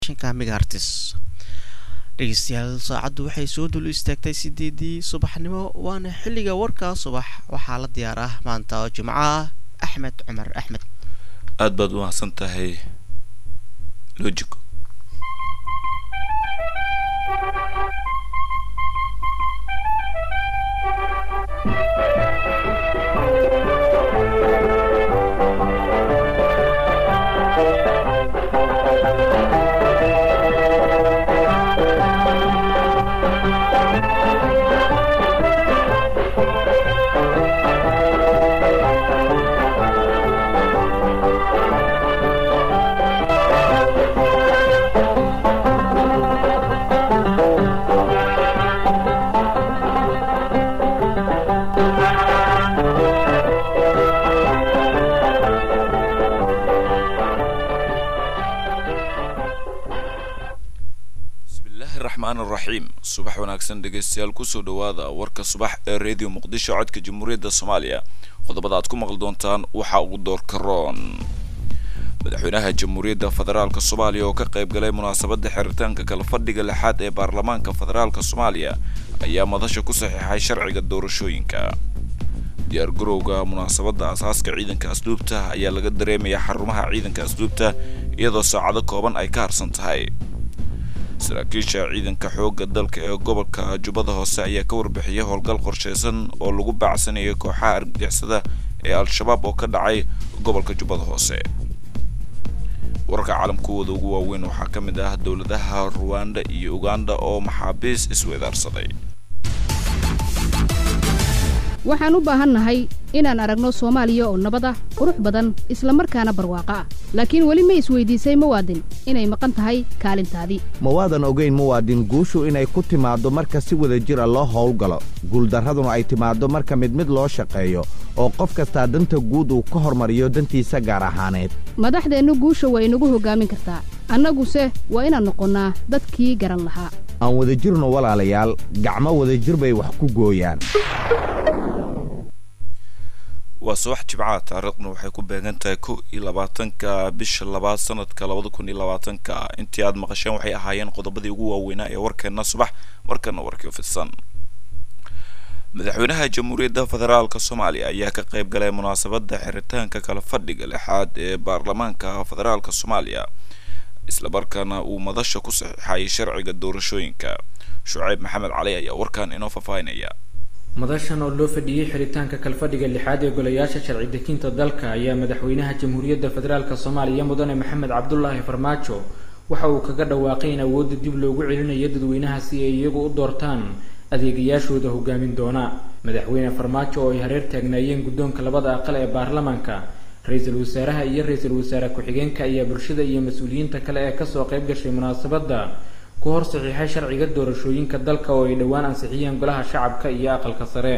megaartis dhegeystayaal saacaddu waxay soo dul istaagtay sideedii subaxnimo waana xilliga warka subax waxaa la diyaar ah maanta oo jimco ah axmed cumar axmed aad baad u mahadsan tahay logico raxiim subax wanaagsan dhegeystayaal kusoo dhawaada warka subax ee radio muqdisho codka jamhuuriyadda soomaaliya qodobada aad ku maqli doontaan waxaa ugu doorka roon madaxweynaha jamhuuriyadda federaalka soomaaliya oo ka qayb galay munaasabadda xiritaanka kala fadhiga lixaad ee baarlamaanka federaalka soomaaliya ayaa madasha ku saxiixay sharciga doorashooyinka diyaar garowga munaasabadda asaaska ciidanka asluubta ayaa laga dareemayaa xarumaha ciidanka asluubta iyadoo saacado kooban ay ka harsan tahay saraakiisha ciidanka xoogga dalka ee gobolka jubbada hoose ayaa ka warbixiyay howlgal qorsheysan oo lagu baacsanayay kooxaha argagixisada ee al-shabaab oo ka dhacay gobolka jubbada hoose wararka caalamkuwooda ugu waaweyn waxaa ka mid ah dowladaha ruwanda iyo uganda oo maxaabiis isweedaarsaday waxaan u baahannahay inaan aragno soomaaliya oo nabad ah qurux badan isla markaana barwaaqo ah laakiin weli ma isweydiisay muwaadin inay maqan tahay kaalintaadii mawaadan ogayn muwaadin guushu inay ku timaaddo marka si wada jira loo howlgalo guuldarraduna ay timaaddo marka mid mid loo shaqeeyo oo qof kastaa danta guud uu ka hormariyo dantiisa gaar ahaaneed madaxdeennu guusha waa inagu hoggaamin kartaa annaguse waa inaan noqonnaa dadkii garan lahaa aan wadajirno walaalayaal gacmo wadajir bay wax ku gooyaan waa subax jimcaha taariikhduna waxay ku beegan tahay kow iyo labaatanka bisha labaad sanadka labada kun iyo labaatanka intii aad maqasheen waxay ahaayeen qodobadii ugu waaweynaa ee warkeena subax markana warkii fidsan madaxweynaha jamhuuriyadda federaalka soomaaliya ayaa ka qayb galay munaasabadda xiritaanka kala fadhiga lixaad ee baarlamaanka federaalka soomaaliya islamarkaana uu madasha ku saxiixayay sharciga doorashooyinka shuceyb maxamed cali ayaa warkan inoo faahfaahinaya madashan oo loo fadhiyey xiritaanka kalfadhiga lixaad ee golayaasha sharci dejinta dalka ayaa madaxweynaha jamhuuriyadda federaalk soomaaliya mudane maxamed cabdulaahi farmaajo waxa uu kaga dhawaaqay in awoodda dib loogu celinayo dadweynaha si ay iyagu u doortaan adeegayaashooda hogaamin doona madaxweyne farmaajo oo ay hareer taagnaayeen guddoonka labada aqal ee baarlamaanka ra-iisul wasaaraha iyo ra-iisul wasaare ku-xigeenka ayaa bulshada iyo mas-uuliyiinta kale ee kasoo qayb gashay munaasabadda ku hor saxiixay sharciga doorashooyinka dalka oo ay dhowaan ansixiyeen golaha shacabka iyo aqalka sare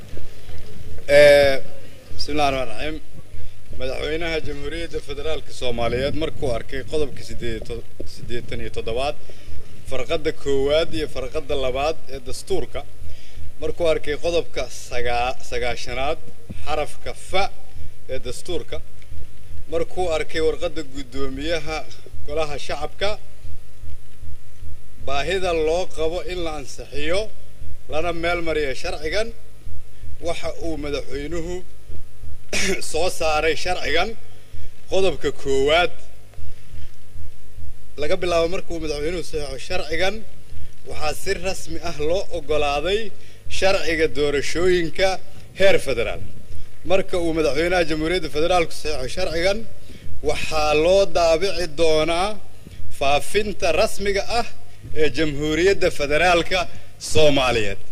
bismillahi raxmaan raxiim madaxweynaha jamhuuriyadda federaalka soomaaliyeed markuu arkay qodobka siddeetan iyo toddobaad farqadda koowaad iyo farqadda labaad ee dastuurka markuu arkay qodobka sagaa sagaashanaad xarafka fa ee dastuurka markuu arkay warqadda guddoomiyaha golaha shacabka baahida loo qabo in la ansixiyo lana meel mariya sharcigan waxa uu madaxweynuhu soo saaray sharcigan qodobka koowaad laga bilaabo markuu madaxweynuhu saxeixo sharcigan waxaa si rasmi ah loo oggolaaday sharciga doorashooyinka heer federaal marka uu madaxweynaha jamhuuriyadda federaalku saxeixo sharcigan waxaa loo daabici doonaa faafinta rasmiga ah ee jamhuuriyadda federaalka soomaaliyeed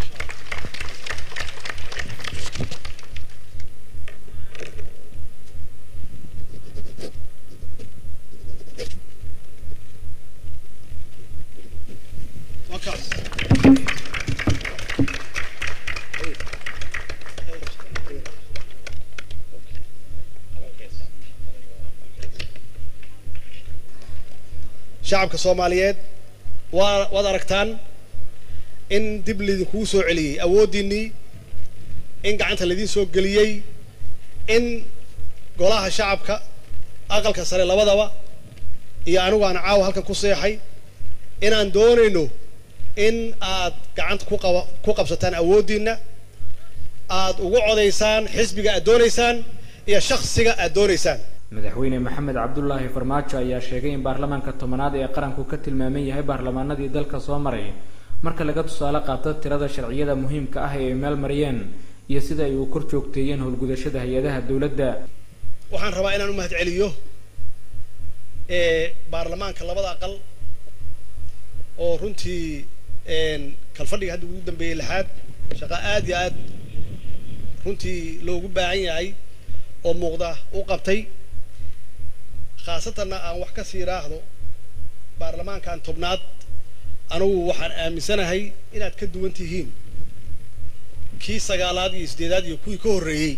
shacabka soomaaliyeed waa waad aragtaan in dib laydinkugu soo celiyey awooddiinnii in gacanta laydiin soo geliyey in golaha shacabka aqalka sare labadaba iyo anigu aan caawa halkan ku seexay inaan doonayno in aad gacanta ku qaba ku qabsataan awooddiinna aad ugu codaysaan xisbiga aad doonaysaan iyo shakhsiga aad doonaysaan madaxweyne maxamed cabdulaahi farmaajo ayaa sheegay in baarlamaanka tobanaad ee qaranku ka tilmaaman yahay baarlamaanadii dalka soo maray marka laga tusaale qaato tirada sharciyada muhiimka ah ee ay meel mariyeen iyo sida ay u kor joogteeyeen howlgudashada hay-adaha dowladda waxaan rabaa inaan u mahad celiyo baarlamaanka labada aqal oo runtii kalfadhiga hadda ugu dambeeyey lixaad shaqo aad iyo aad runtii loogu baahan yahay oo muuqda u qabtay khaasatanna aan wax ka sii raahdo baarlamaankan tobnaad anugu waxaan aaminsanahay inaad ka duwan tihiin kii sagaalaad iyo siddeedaad iyo kuwii ka horreeyey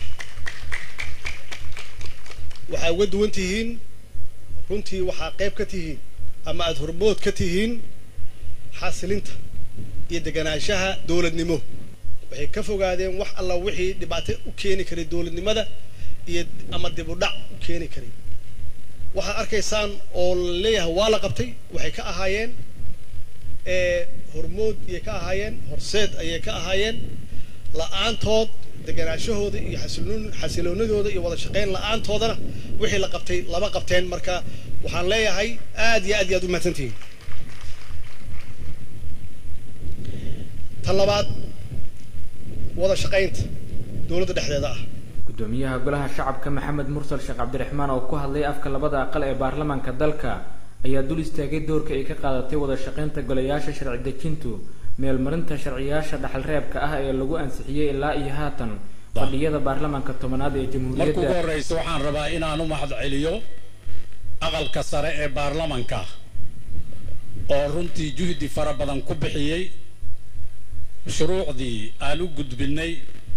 waxaa uga duwan tihiin runtii waxaa qayb ka tihiin ama aada hormood ka tihiin xasilinta iyo deganaanshaha dowladnimo waxay ka fogaadeen wax alla wixii dhibaato u keeni karay dowladnimada iyo ama dib u dhac u keeni karay waxaad arkaysaan oo la leeyahay waa la qabtay waxay ka ahaayeen hormood ayay ka ahaayeen horseed ayay ka ahaayeen la-aantood deganaashahooda iyo xasiloon xasiloonadooda iyo wada shaqayn la-aantoodana wixii la qabtay lama qabteen marka waxaan leeyahay aad iyo aad iyo aad u mahadsantihiin tan labaad wada shaqaynta dowladda dhexdeeda ah gudoomiyaha golaha shacabka maxamed mursal sheekh cabdiraxmaan oo ku hadlay afka labada aqal ee baarlamaanka dalka ayaa dul istaagay doorka ay ka qaadatay wada shaqaynta golayaasha sharci dejintu meelmarinta sharciyaasha dhaxalreebka ah ee lagu ansixiyey ilaa iyo haatan fadhiyada baarlamaanka tobanaad ee marka ugu jamhuuriyadda horreysa waxaan rabaa inaan u mahad celiyo aqalka sare ee baarlamanka oo runtii juhdi fara badan ku bixiyey shuruucdii aan u gudbinay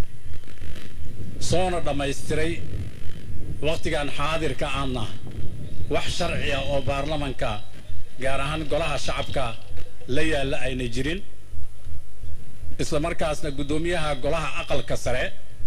soona dhammaystiray wakhtigan xaadirka aanna wax sharciya oo baarlamanka gaar ahaan golaha shacabka la yaalla ayna jirin isla markaasna guddoomiyaha golaha aqalka sare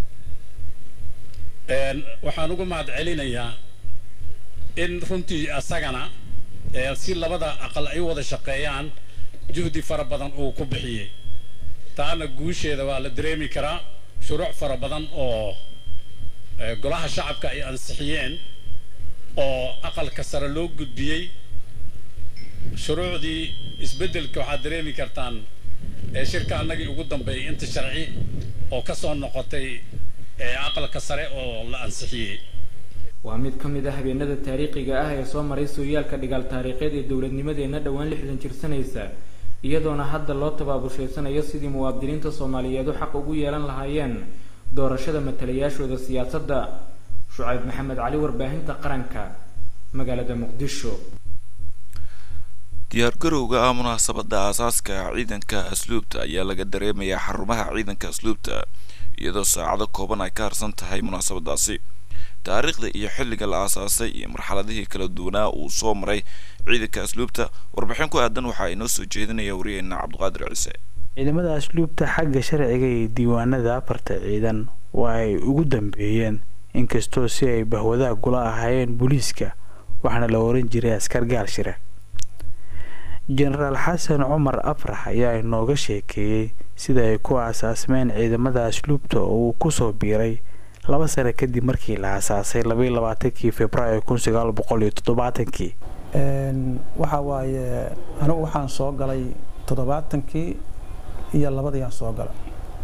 een, waxaan ugu mahad celinayaa in runtii asagana ee, si labada aqal ay u wada shaqeeyaan juhdi fara badan uu ku bixiyey taana guusheeda waa la dareemi karaa shuruuc fara badan oo ee, golaha shacabka ay ansixiyeen oo aqalka sare loo gudbiyey shuruucdii isbeddelka waxaad dareemi kartaan ee shirka annagii ugu dambeeyay inta sharci oo ka soo noqotay ee aqalka sare oo la ansixiyey waa mid ka mid ah habeenada taariikhiga ah ee soo maray sooyaalka dhigaal taariikheed ee dowladnimadeenna dhowaan lixdan jirsanaysa iyadoona hadda loo tabaabushaydsanayo sidii muwaadiniinta soomaaliyeed u xaq ugu yeelan lahaayeen doorashada matalayaashooda siyaasadda shucayb maxamed cali warbaahinta qaranka magaalada muqdisho diyaargarowga ah munaasabada aasaaska ciidanka asluubta ayaa laga dareemayaa xarumaha ciidanka asluubta iyadoo saacado kooban ay ka harsan tahay munaasabadaasi taariikhda iyo xilliga la aasaasay iyo marxaladihii kala duwanaa uu soo maray ciidanka asluubta warbixin ku aadan waxaa inoo soo jeedinaya wariyeena cabdiqaadir ciise ciidamada asluubta xagga sharciga iyo diiwaanada afarta ciidan waa ay ugu dambeeyeen inkastoo si ay bahwadaha gula ahaayeen booliiska waxaana la oran jiray askar gaal shire jenaraal xasan cumar afrax ayaa inooga sheekeeyey sida ay ku aasaasmeen ciidamada asluubta oo uu kusoo biiray laba sano kadib markii la aasaasay labaiyo labaatankii februaayo kun sagaal boqol iyo toddobaatankii waxa waaye anigu waxaan soo galay toddobaatankii iyo labadiyaan soo galay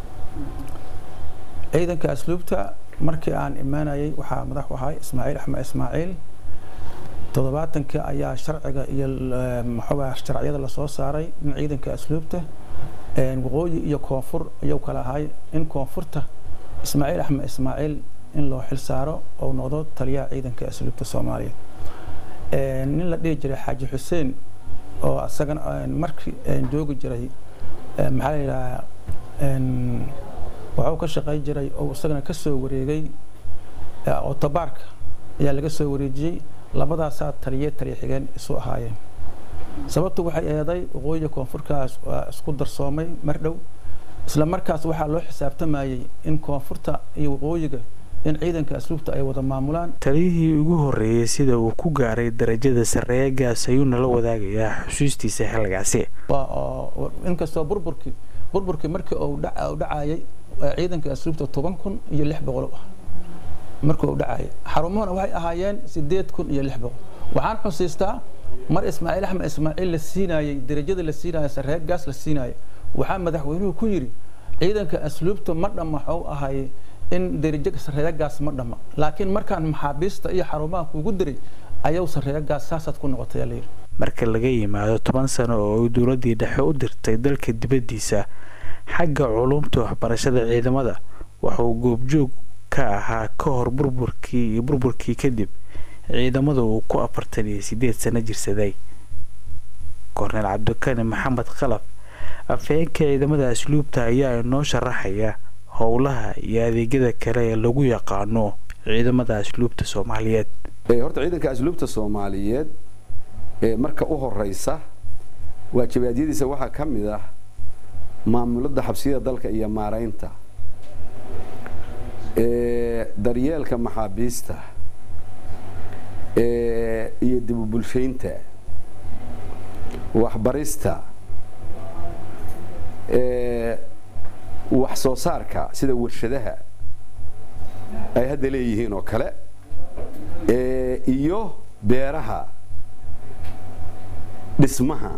ciidanka asluubta markii aan imaanayay waxaa madax u ahay ismaaciil axmed ismaaciil toddobaatankii ayaa sharciga iyo maxaa sharciyada lasoo saaray in ciidanka asluubta waqooyi iyo koonfur ayuu kala ahay in koonfurta ismaaciil axmed ismaaciil in loo xil saaro oo noqdo taliyaha ciidanka asluubta soomaaliya nin la dhihi jiray xaaji xuseen oo asagana markii joogi jiray maxaa la yidhahaa waxuu ka shaqayn jiray oo isagana ka soo wareegay oo tabaarka ayaa laga soo wareejiyey labadaasaa taliye taliya xigeen isu ahaayeen sababtu waxay eeday waqooyiga koonfurkaas waa isku darsoomay mar dhow isla markaas waxaa loo xisaabtamayey in koonfurta iyo waqooyiga in ciidanka asluubta ay wada maamulaan taliyihii ugu horreeyey sida uu ku gaaray darajada sarreeya gaas ayuuna la wadaagayaa xusuustiisa xilligaasi inkastoo burburkii burburkii markii uu dhacayay ciidanka asluubta toban kun iyo lix boqol ah markii uu dhacayay xarumuhuna waxay ahaayeen sideed kun iyo lix boqol waxaan xusiistaa mar ismaaciil axmed ismaaciil la siinayey darajada la siinaya sarreeya gaas la siinaya waxaa madaxweynuhu ku yidhi ciidanka asluubta ma dhamma waxuu ahaayey in darajo sarreeya gaas ma dhamma laakiin markaan maxaabiista iyo xarumaha kuugu diray ayuu sarreeya gaas saasaad ku noqotay ayaa layidhi marka laga yimaado toban sano oo ay dowladdii dhexe u dirtay dalka dibaddiisa xagga culumta waxbarashada ciidamada waxauu goobjoog ka ahaa ka hor burburkii iyo burburkii kadib ciidamada uu ku afartan iyo sideed sano jirsaday korneel cabdikani maxamed khalaf afhayeenka ciidamada asluubta ayaa inoo sharaxaya howlaha iyo adeegyada kale ee lagu yaqaano ciidamada asluubta soomaaliyeed horta ciidanka asluubta soomaaliyeed marka u horeysa waajibaadyadiisa waxaa ka mid ah maamulada xabsiyada dalka iyo maaraynta daryeelka maxaabiista iyo dibubulshaynta waxbarista wax soo saarka sida warshadaha ay hadda leeyihiin oo kale iyo beeraha dhismaha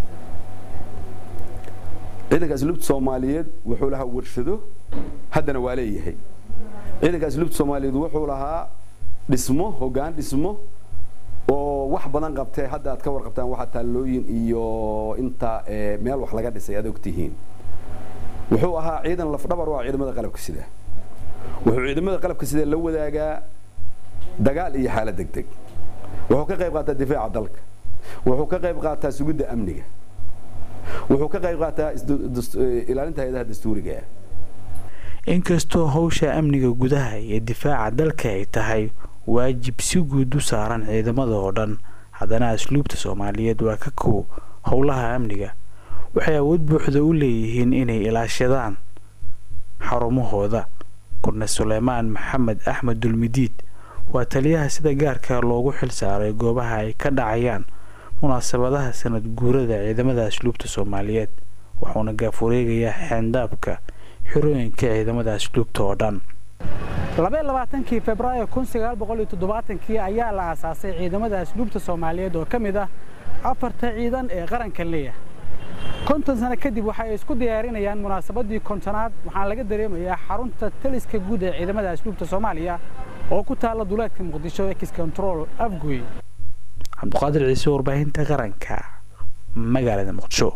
ciidanka asluubta soomaaliyeed wuxuu lahaa warshado haddana waa leeyahay ciidanka asluubta soomaaliyeed wuxuu lahaa dhismo hoggaan dhismo oo wax badan qabtee hadda aad ka warqabtaan waxaa taallooyin iyo inta meel wax laga dhisay aad ogtihiin wuxuu ahaa ciidan lafdhabar u ah ciidamada qalabka sida wuxuu ciidamada qalabka sida la wadaagaa dagaal iyo xaalad degdeg wuxuu ka qayb qaataa difaaca dalka wuxuu ka qayb qaataa sugidda amniga wuxuu ka qayb qaataa ilaalinta hay-adaha dastuuriga inkastoo howsha amniga gudaha iyo difaaca dalka ay tahay waajib si guud u saaran ciidamada oo dhan haddana asluubta soomaaliyeed waa ka kow howlaha amniga waxay awood buuxda u leeyihiin inay ilaashadaan xarumahooda kurne suleymaan maxamed axmed dulmidiid waa taliyaha sida gaarka loogu xil saaray goobaha ay ka dhacayaan munaasabadaha sanad guurada ciidamada asluubta soomaaliyeed wuxuuna gaafureegayaa xeendaabka xirooyinka ciidamada asluubta oo dhan labaaaaankii februaayo kii ayaa la aasaasay ciidamada asluubta soomaaliyeed oo ka mid ah afarta ciidan ee qaranka leeyahay konton sano kadib waxa ay isku diyaarinayaan munaasabadii kontonaad waxaana laga dareemayaa xarunta taliska guud ee ciidamada asluubta soomaaliya oo ku taalla duleedka muqdisho ex control afgoy cabduqaadir ciise warbaahinta qaranka magaalada muqdisho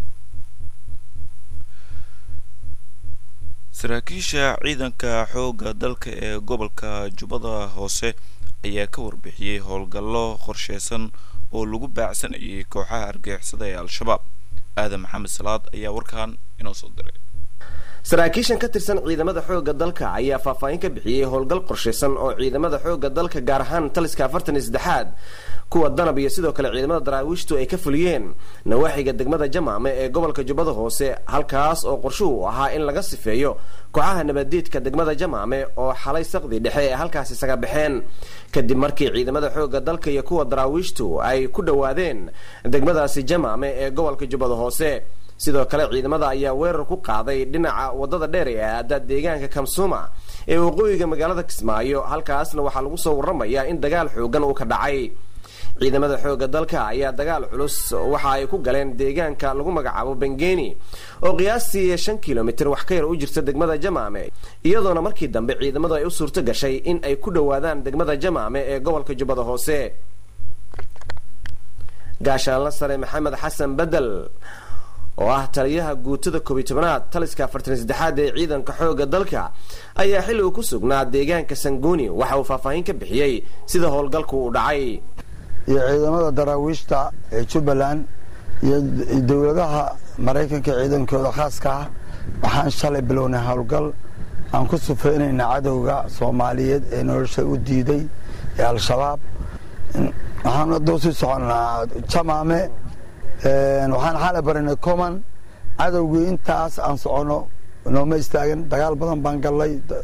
saraakiisha ciidanka xoogga dalka ee gobolka jubbada hoose ayaa ka warbixiyey howlgallo qorsheysan oo lagu baacsanayay kooxaha argagixisada ee al-shabaab aadan maxamed salaad ayaa warkan inoo soo diray saraakiishan ka tirsan ciidamada xoogga dalka ayaa faahfaahin ka bixiyey howlgal qorshaysan oo ciidamada xoogga dalka gaar ahaan taliska afartan iyo saddexaad kuwa danab iyo sidoo kale ciidamada daraawiishtu ay ka fuliyeen nawaaxiga degmada jamaame ee gobolka jubbada hoose halkaas oo qorshuhu ahaa in laga sifeeyo kooxaha nabadeedka degmada jamaame oo xalay saqdi dhexe ee halkaas isaga baxeen kadib markii ciidamada xoogga dalka iyo kuwa daraawiishtu ay ku dhowaadeen degmadaasi jamaame ee gobolka jubbada hoose sidoo kale ciidamada ayaa weerar ku qaaday dhinaca wadada dheer ee aada deegaanka kamsuuma ee waqooyiga magaalada kismaayo halkaasna waxaa lagu soo waramayaa in dagaal xoogan uu ka dhacay ciidamada xoogga dalka ayaa dagaal culus waxa ay ku galeen deegaanka lagu magacaabo bengeni oo qiyaastii shan kilomitir wax ka yar u jirta degmada jamaame iyadoona markii dambe ciidamadu ay u suurto gashay in ay ku dhowaadaan degmada jamaame ee gobolka jubbada hoose gaashaanla sare maxamed xasan bedel oo ah taliyaha guutada koobiy tobanaad taliska afartan saddexaad ee ciidanka xoogga dalka ayaa xilli uu ku sugnaa deegaanka sanguni waxa uu faahfaahin ka bixiyey sida howlgalku uu dhacay iyo ciidamada daraawiishta ee jubbaland iyo dowladaha maraykanka ciidankooda khaaska ah waxaan shalay bilownay howlgal aan ku sufeynayna cadowga soomaaliyeed ee nolosha u diiday ee al-shabaab waxaan haduu sii soconnaa jamaame waxaan xalay barinay coman cadowgii intaas aan soconno nooma istaagan dagaal badan baan gallay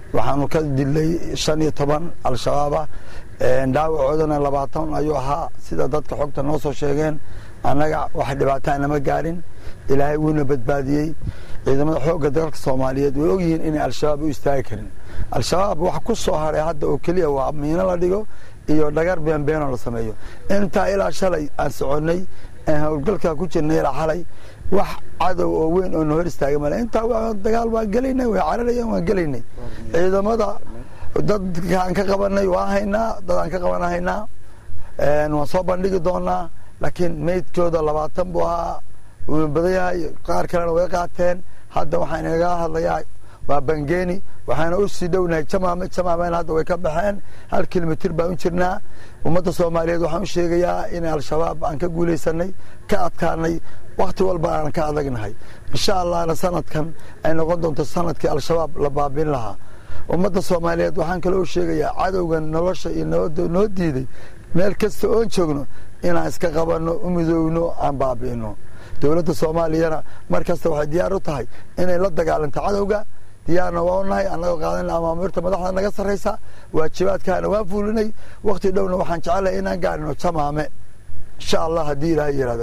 waxaanu ka dilay shan iyo toban al-shabaabah dhaawacoodana labaatan ayuu ahaa sida dadka xogta noo soo sheegeen annaga wax dhibaataa nama gaarin ilaahay wuuna badbaadiyey ciidamada xoogga dalka soomaaliyeed way ogyihiin inay al-shabaab u istaagi karin al-shabaab wax ku soo haray hadda oo keliya waa miino la dhigo iyo dhagar beenbeenoo la sameeyo intaa ilaa shalay aan soconnay aan howlgalkaa ku jirnay ilaa xalay wax cadow oo weyn oo na hor istaagay male intaa dagaal waan gelaynay way cararayaan waan gelaynay ciidamada dadkaan ka qabanay waan haynaa dadaan ka qaban haynaa waan soo bandhigi doonaa laakiin meydkooda labaatan buu ahaa wuuna badan yahay qaar kalena way qaateen hadda waxaan inaga hadlayaa waa bangeeni waxaana u sii dhownahay jamaame jamaamena hadda way ka baxeen hal kilomitir baan u jirnaa ummadda soomaaliyeed waxaan u sheegayaa in al-shabaab aan ka guulaysanay ka adkaanay wakti walba aan ka adagnahay insha allahna sanadkan ay noqon doonto sanadkii al-shabaab la baabin lahaa ummadda soomaaliyeed waxaan kaloo sheegayaa cadowgan nolosha iyo noo diiday meel kasta oon joogno inaan iska qabanno u midoowno aan baabi'ino dowladda soomaaliyana mar kasta waxay diyaar u tahay inay la dagaalanto cadowga diyaarna waa u nahay annagoo qaadanna amaamirta madaxda naga sarraysa waajibaadkaana waan fuulinay wakti dhowna waxaan jecelahay inaan gaarino jamaame insha allah haddii ilaahay yidhahdo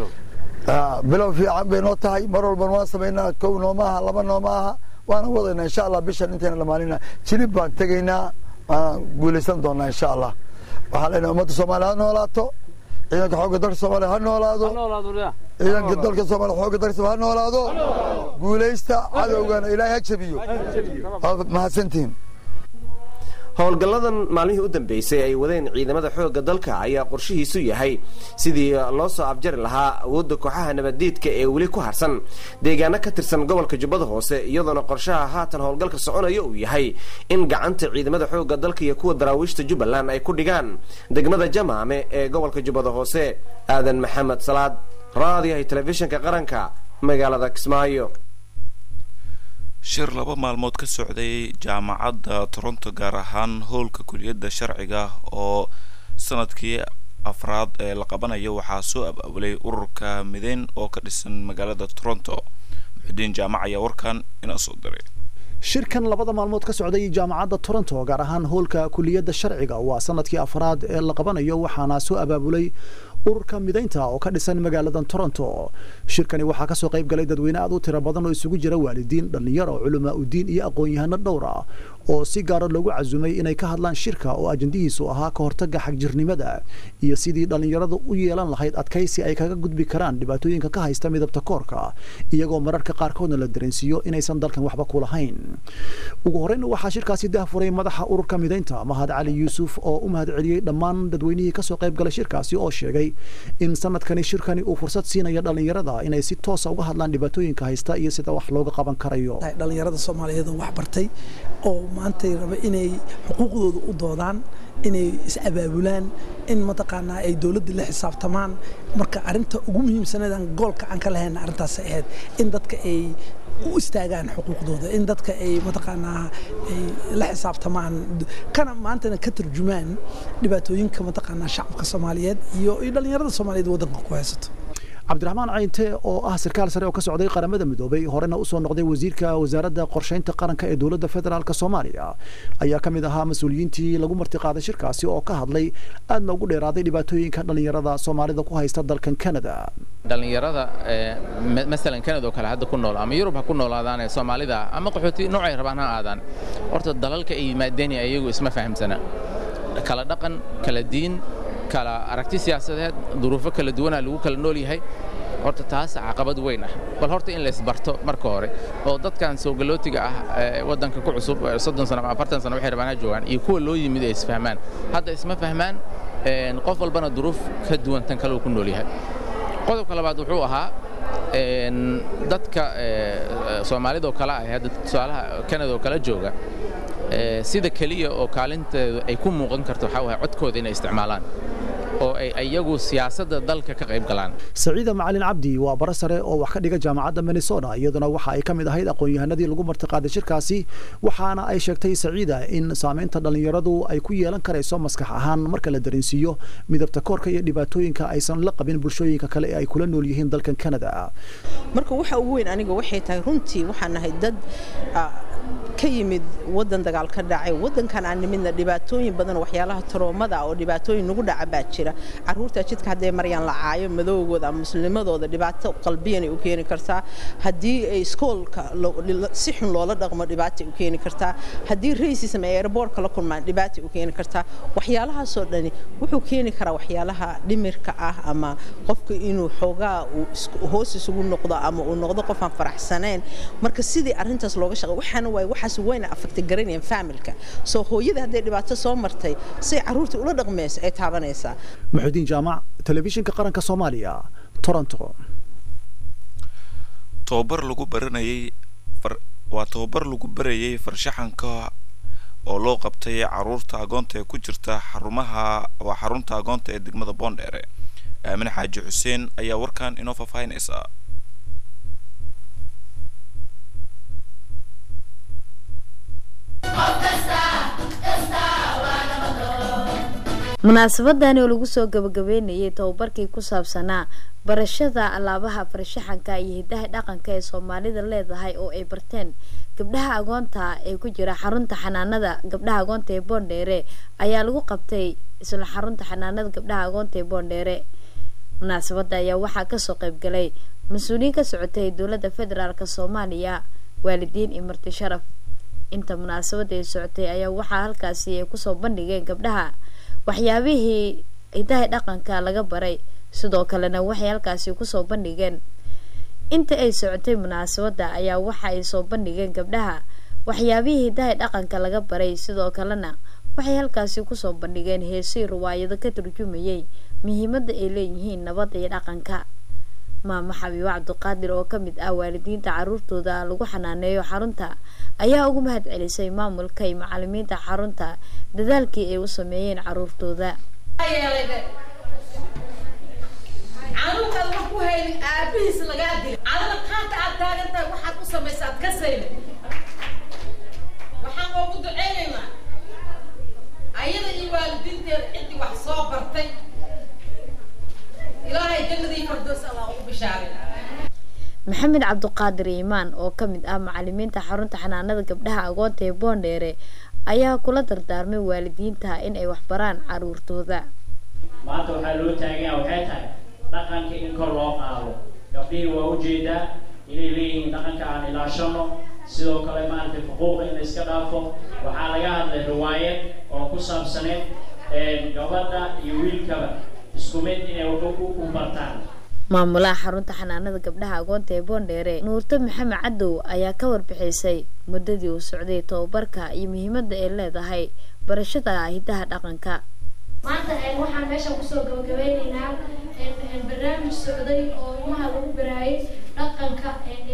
bilow fiican bay noo tahay mar walban waan samaynaa kow nooma aha laba nooma aha waana wadaynaa insha allah bishan intayna dhammaanina jilib baan tegaynaa waan guulaysan doonaa insha allah waxaan leenahay ummadda soomaaliya ha noolaato ciidanka xoogga dalka soomaaliya ha noolaado ciidanka dalka soomaaliya xoogga dalka ha noolaado guulaysta cadowgana ilaahay ha jabiyo mahadsantihiin howlgalladan maalmihii u dambeysay ay wadeen ciidamada xoogga dalka ayaa qorshihiisu yahay sidii loo soo afjari lahaa awoodda kooxaha nabaddiidka ee weli ku harsan deegaano ka tirsan gobolka jubbada hoose iyadoona qorshaha haatan howlgalka soconaya uu yahay in gacanta ciidamada xoogga dalka iyo kuwa daraawiishta jubbaland ay ku dhigaan degmada jamaame ee gobolka jubbada hoose aadan maxamed salaad raadiyahay telefishinka qaranka magaalada kismaayo shir laba maalmood ka socday jaamacadda toronto gaar ahaan howlka kuliyadda sharciga oo sanadkii afraad ee la qabanayo waxaa soo ab-awlay ururka mideyn oo ka dhisan magaalada toronto muxudiin jaamac ayaa warkan inoo soo diray shirkan labada maalmood ka socday jaamacadda toronto gaar ahaan howlka kuliyadda sharciga waa sanadkii afraad ee la qabanayo waxaana soo abaabulay ururka midaynta oo ka dhisan magaalada toronto shirkani waxaa kasoo qayb galay dadweyne aad u tiro badan oo isugu jira waalidiin dhallinyaro culamaa udiin iyo aqoon-yahano dhowr ah oo si gaara loogu casumay inay ka hadlaan shirka oo ajandihiisu ahaa ka hortaga xagjirnimada iyo sidii dhallinyaradu u yeelan lahayd adkaysi ay kaga gudbi karaan dhibaatooyinka ka haysta midabta koorka iyagoo mararka qaarkoodna la dareensiiyo inaysan dalkan waxba ku lahayn ugu horreyn waxaa shirkaasi dahfuray madaxa ururka midaynta mahad cali yuusuf oo u mahad celiyey dhammaan dadweynihii kasoo qayb galay shirkaasi oo sheegay in sanadkani shirkani uu fursad siinayo dhallinyarada inay si toosa uga hadlaan dhibaatooyinka haysta iyo sida wax looga qaban karayo dhallinyarada soomaaliyeed oo wax bartay oo maantay raba inay xuquuqdooda u doodaan inay is-abaabulaan in mataqaanaa ay dowladda la xisaabtamaan marka arrinta ugu muhiimsanadan goolka aan ka lahayna arrintaasay ahayd in dadka ay u istaagaan xuquuqdooda in dadka ay mataqaanaa ay la xisaabtamaan kana maantana ka turjumaan dhibaatooyinka mataqaanaa shacabka soomaaliyeed iyo iyo dhallinyarada soomaaliyeed waddanka ku haysato cabdiraxmaan cayinte oo ah sarkaal sare oo ka socday qaramada midoobay horena usoo noqday wasiirka wasaaradda qorshaynta qaranka ee dowladda federaalk soomaaliya ayaa ka mid ahaa mas-uuliyiintii lagu martiqaaday shirkaasi oo ka hadlay aadna ugu dheeraaday dhibaatooyinka dhallinyarada soomaalida ku haysta dalkan canada dhallinyarada masalan canada oo kale hadda ku nool ama yurub ha ku noolaadaan ee soomaalida ama qaxooti noocay rabaan ha aadaan horta dalalka ay yimaadeen ayagu isma fahamsana kala dhaqan kala diin kala aragti siyaasadeed duruufo kala duwanaa lagu kala nool yahay horta taas caqabad weyn ah bal horta in laysbarto marka hore oo dadkan soogalootiga ah ee waddanka ku cusub soddon sano ama afartan sano waxay rabaan ha joogaan iyo kuwa loo yimid ay isfahmaan hadda isma fahmaan qof walbana duruuf ka duwan tan kale uu ku nool yahay qodobka labaad wuxuu ahaa dadka soomaalidoo kale ah hadda tusaalaha kanada oo kale jooga sida keliya oo kaalinteedu ay ku muuqan karto waxaa waaya codkooda inay isticmaalaan oo ay iyagu siyaasadda dalka ka qayb galaan saciida macalin cabdi waa bara sare oo wax ka dhiga jaamacadda minnesota iyaduna waxa ay ka mid ahayd aqoon-yahanadii lagu martiqaaday shirkaasi waxaana ay sheegtay saciida in saamaynta dhallinyaradu ay ku yeelan karayso maskax ahaan marka la dareensiiyo midabta koorka iyo dhibaatooyinka aysan la qabin bulshooyinka kale ee ay kula nool yihiin dalkan canada marka waxa ugu weyn aniga waxay tahay runtii waxaan nahay dad ka yimid wadan dagaal ka dhacay wadankan aan nimidna dhibaatooyin badan oo waxyaalaha taroomada oo dhibaatooyin nagu dhaca baa jira caruurta jidka hadday maryaan la caayo madowgooda ama muslimadooda dhibaato qalbiyan ay u keeni kartaa haddii ay iskoolka si xun loola dhaqmo dhibaatay u keeni kartaa haddii racism ay airboortka la kulmaan dhibaatay u keeni kartaa waxyaalahaasoo dhani wuxuu keeni karaa waxyaalaha dhimirka ah ama qofka inuu xoogaa uu hoos isugu noqdo ama uu noqdo qof aan faraxsanayn marka sidii arrintaas looga shaqay waxaana waay waxaas wayna affecti garanayaan familka soo hooyada hadday dhibaato soo martay say caruurta ula dhaqmayso ay taabanaysaa muxudiin jaamac telefishinka qaranka soomaaliya toronto tobabar lagu baranayay waa tobabar lagu barayay farshaxanka oo loo qabtay caruurta agoonta ee ku jirta xarumaha waa xarunta agoonta ee degmada boondheere aamin xaaji xuseen ayaa warkan inoo faahfaahinaysa munaasabadani oo lagu soo gabagabeynayay tababarkii ku saabsanaa barashada alaabaha farshaxanka iyo hidaha dhaqanka ee soomaalida leedahay oo ay barteen gabdhaha agoonta ee ku jira xarunta xanaanada gabdhaha agoonta ee boondheere ayaa lagu qabtay isla xarunta xanaanada gabdhaha agoonta ee boondheere munaasabada ayaa waxaa kasoo qaybgalay mas-uuliyiin ka socotay dowladda federaalk soomaaliya waalidiin iyo marti sharaf inta munaasabada ay socotay ayaa waxaa halkaasi ay kusoo bandhigeen gabdhaha waxyaabihii hidaha dhaqanka laga baray sidoo kalena waxay halkaasi kusoo bandhigeen inta ay socotay munaasabada ayaa waxa ay soo bandhigeen gabdhaha waxyaabihii hidaha dhaqanka laga baray sidoo kalena waxay halkaasi kusoo bandhigeen heesii riwaayado ka turjumayay muhiimada ay leeyihiin nabadda iyo dhaqanka maamo xabiibo cabdiqaadir oo kamid ah waalidiinta caruurtooda lagu xanaaneeyo xarunta ayaa ugu mahad celisay maamulka iyo macalimiinta xarunta dadaalkii ay u sameeyeen caruurtooda canuurkaad wax ku haynin aabihiis lagaa dili adana qaanta aad taagan tahay waxaad u samaysa aad ka saynin waxaan oogu duceynaynaa ayada iyo waalidiinteeda ciddii wax soo bartay ilaahay jannadii fardoos allah ugu bishaarin maxamed cabdiqaadir iimaan oo kamid ah macalimiinta xarunta xanaanada gabdhaha agoonta ee boondheere ayaa kula dardaarmay waalidiinta in ay waxbaraan caruurtooda maanta waxaa loo taaganyaa waxay tahay dhaqanka in kor loo qaado gabdhihii waa ujeedaa inay leeyihiin dhaqanka aan ilaashano sidoo kale maaragtay xuquuqa in la iska dhaafo waxaa laga hadlay riwaayad oo ku saabsaneed gabadha iyo wiilkaba isku mid inay wax u bartaan maamulaha xarunta xanaanada gabdhaha agoonta ee boondheere nuurto maxamed cadow ayaa ka warbixisay muddadii uu socday tababarka iyo muhiimadda ay leedahay barashada hidaha dhaqanka maanta waxaan meeshan kusoo gabagabeyneynaa barnaamij socday oo ilmaha lagu baraayay dhaqanka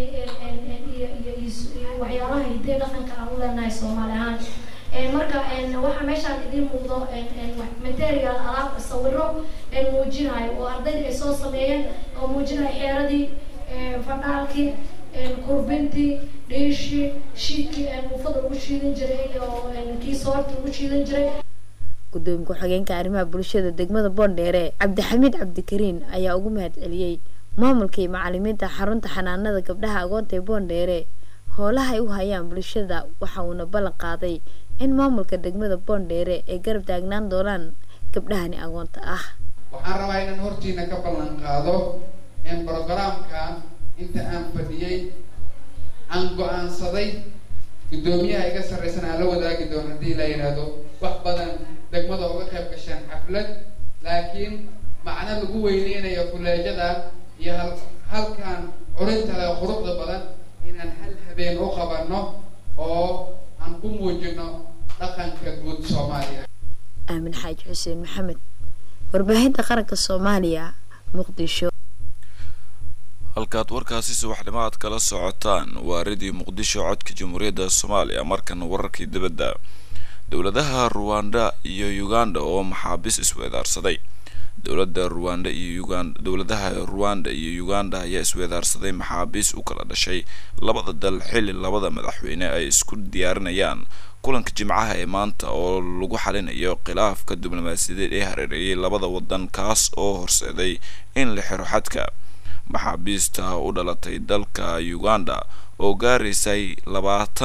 iyo waxyaalaha hidee dhaqanka aan u leenahay soomaali ahaan marka waxaa meeshaan idiin muuqdo material alaab sawiro muujinayo oo ardayda ay soo sameeyeen oo muujinayo xeeradii fadhaalkii kurbintii dhiishii shiidkii muufada lagu shiidan jiray oo kii soorta lagu shiidan jiray gudoomiye ku-xigeenka arrimaha bulshada degmada boondheere cabdixamiid cabdikariin ayaa ugu mahad celiyey maamulka iyo macalimiinta xarunta xanaanada gabdhaha agoonta ee boondheere howlaha ay u hayaan bulshada waxa uuna ballan qaaday in maamulka degmada boondheere ay garab taagnaan doonaan gabdhahani agoonta ah waxaan rabaa inaan hortiina ka ballan qaado in brogaraamkan inta aan fadhiyey aan go-aansaday guddoomiyaha iga sarraysan aan la wadaagi doono haddii la yidhaahdo wax badan degmada uga qayb gasheen xaflad laakiin macno lagu weyneynayo kuleejada iyo hal halkan curinta leh quruxda badan inaan hal habeen u qabanno oo aan ku muujino dhaqanka guud soomaaliya aamin xaaji xuseen maxamed warbaahinta qaranka soomaaliya muqdisho halkaad warkaasi subaxnimo aad kala socotaan waa radio muqdisho codka jamhuuriyadda soomaaliya markana wararkii dibadda dowladaha ruwanda iyo uganda oo maxaabiis isweedaarsaday dowladda ruwanda iyo uganda dowladaha ruwanda iyo uganda ayaa isweedaarsaday maxaabiis u kala dhashay labada dal xilli labada madaxweyne ay isku diyaarinayaan kulanka jimcaha ee maanta oo lagu xalinayo khilaafka diblomaasiyadeed ee hareereeyay labada wadan kaas oo horseeday in la xiro xadka maxaabiista u dhalatay dalka uganda oo gaaraysay labaatan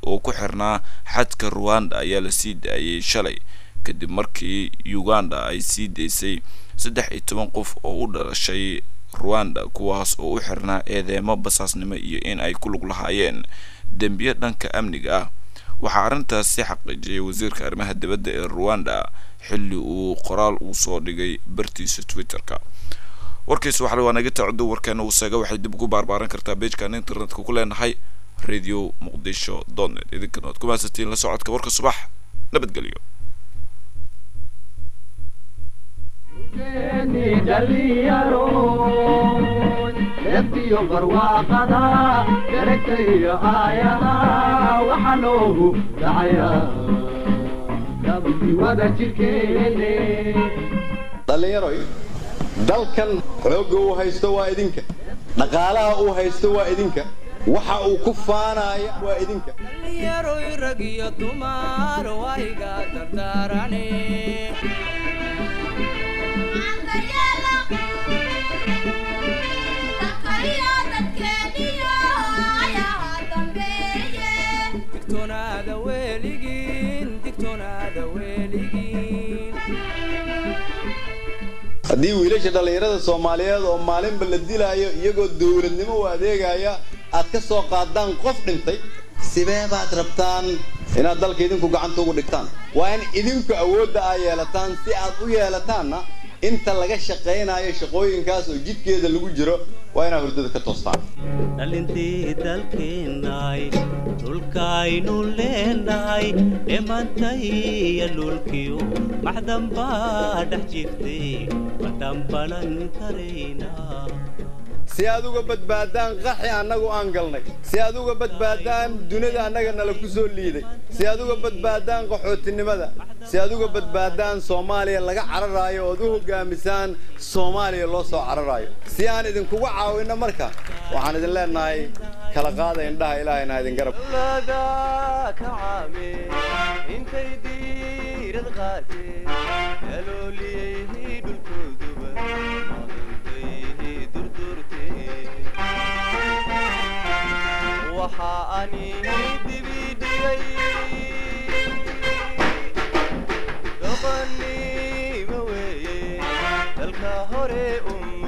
oo ku xirnaa xadka ruwanda ayaa la sii daayay shalay kadib markii uganda ay sii daysay saddex iyo toban qof oo u dhalashay ruwanda kuwaas oo u xirnaa eedeemo basaasnimo iyo in ay ku lug lahaayeen dembiyo dhanka amniga ah waxaa arrintaasi xaqiijiyay wasiirka arrimaha dibadda ee ruwanda xilli uu qoraal uu soo dhigay bartiisa twitterka warkiis waxale waa naga tacdo warkeena uu seega waxay dib ugu baarbaaran kartaa beejkan internetka ku leenahay radio muqdisho dotnet idinkana waad ku mahadsantiin la socodka warka subax nabadgelyo leftiyo barwaaqada daragtayo aayada waxa noogu dhacaya dabti wada jirkeene dhallinyaroy dalkan xoogga uu haysto waa idinka dhaqaalaha uu haysto waa idinka waxa uu ku faanaya waa idinka dhallinyaroy rag iyo dumar wayga dardaarane digtoonaada weligiin digtoonaada weligiin haddii wiilasha dhallinyarada soomaaliyeed oo maalinba la dilaayo iyagoo dowladnimo u adeegaya aad ka soo qaadaan qof dhintay sidee baad rabtaan inaad dalka idinku gacanta ugu dhigtaan waa in idinku awoodda aa yeelataan si aad u yeelataanna inta laga shaqaynayo shaqooyinkaas oo jidkeeda lagu jiro waa inaad hurdada ka toostaan dhalintii dalkeennahay dhulkaynu leenahay dhimantay iyo dhulkiyo maxdan baa dhex jirtay ma dhambalan karaynaa si aad uga badbaadaan qaxi annagu aan galnay si aad uga badbaadaan dunida annaga nala ku soo liiday si aad uga badbaadaan qaxootinimada si aad uga badbaadaan soomaaliya laga cararaayo ood u hoggaamisaan soomaaliya loo soo cararaayo si aan idinkuga caawinno marka waxaan idin leenahay kala qaada indhaha ilaahayna idin garab intay diirad qaatee dalooliyey dhulkooduba maqantay durdurtee waxa ani dibi dhigay doqonnimo weeye dalka hore um